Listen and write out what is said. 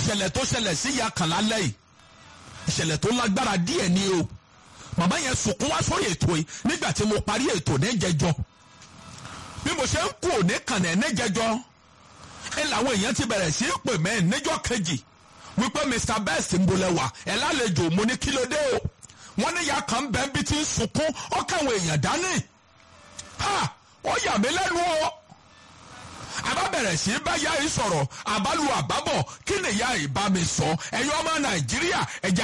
ìṣẹ̀lẹ̀ tó ṣẹlẹ̀ sí ìyá kan lálẹ́ yìí ìṣẹ̀lẹ̀ tó lágbára díẹ̀ ni o màmá yẹn sunkún wá sórí ètò yìí nígbà tí mo parí ètò níjẹjọ bí mo ṣe ń kú òní kànnẹ̀ níjẹjọ ẹ làwọn èèyàn ti bẹ̀rẹ̀ sí í pè mẹ́ níjọ́ kejì wípé Mr Best ń bolẹ̀ wá ẹ̀ lálejò mo ní kí ló dé o wọ́n ní ìyá kan bẹ́ẹ̀ bí ti ń sunkún ó káwọn èèyàn dání ha ó yà mí lẹ́nu o àbá bẹ̀rẹ̀ sí í bá yá yìí sọ̀rọ̀ àbálù àbábọ̀ kí ni ìyá yìí bá mi sọ ẹ̀yin ọmọ Nàìjíríà ẹ̀jẹ̀